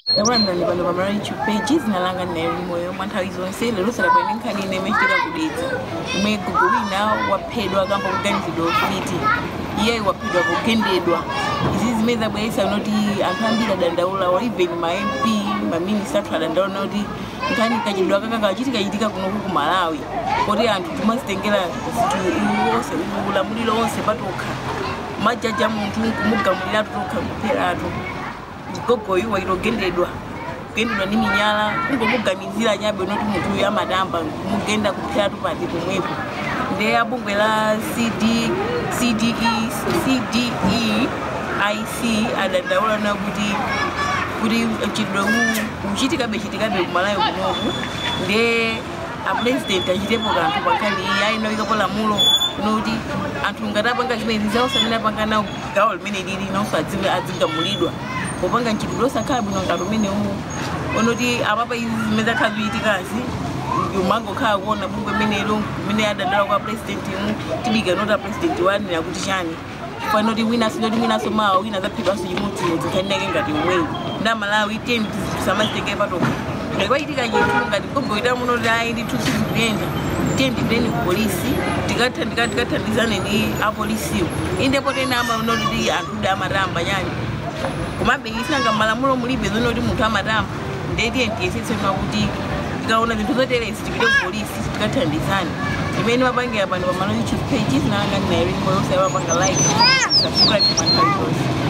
yakulandani pano pamala youtube page zinalanga nayo moyo mwa nthawi zonse lero sadabwene nkhani ine imachitika kudetsa imwe gugu wina waphedwa kamba kuganizidwa ufiti iyeyi waphedwa kugendedwa izi zimene zabweretsa noti anthu ambiri adandaula or even ma mp maminista athu adandaula noti nkhani kachidwa kaka kachitika chitika kunoku ku malawi kuti anthu timazitengera zinthu onse ulamuliro onse patokha majaji a munthu kumugamuliratu tokha kupheratu gogoyo wairogendedwa kugendedwa ni minyala kungomuganizira nyabe noti munthu uyu amatamba kumugenda kupheratu pati pomwepo nde abungwe la CD, cde cde ic adandaula na kuti kuti chidwe uchitikabe chitikabe kumalayo kunoku nde apresident achitepo kanthu pankhani iyi ayinawikapo lamulo noti anthu ngati apanga zimene zawonse amene apanga nawo gawo limene lili nawonso adzigamulidwa popanga mchitidwe osakhala bwino ngati umene uwu onoti apapa izi zimene zakhala zikuchitikazi umangokhala kuona bungwe menelo imene adadala kwa president mu tibika noti apresident wanena kuti chani fanoti winaso noti winaso mawa wina zaphedwanso chimodzimodzi nkhaninake ngati umweyi nda malawi tiyeni tisamazitengere patokha ngati kwachitika chinthu ngati gogoita muno kuti ayi ndi thusi zikuyenda tiyeni tipiteni ku polisi tikathandizane ndi apolisiwo indepo tena amanoti ti anthu uda amatamba chani komabe isanga malamulo mulibe zonoti munthu amatamba ndetiye tiyesetsena kuti tikaona zinthu zoteresi tipite ku polisi tikathandizane imene mapangira pano pamalo youtube page zinalanga ndinayo limbo yonse yamapanga like subscribe panthawi zonse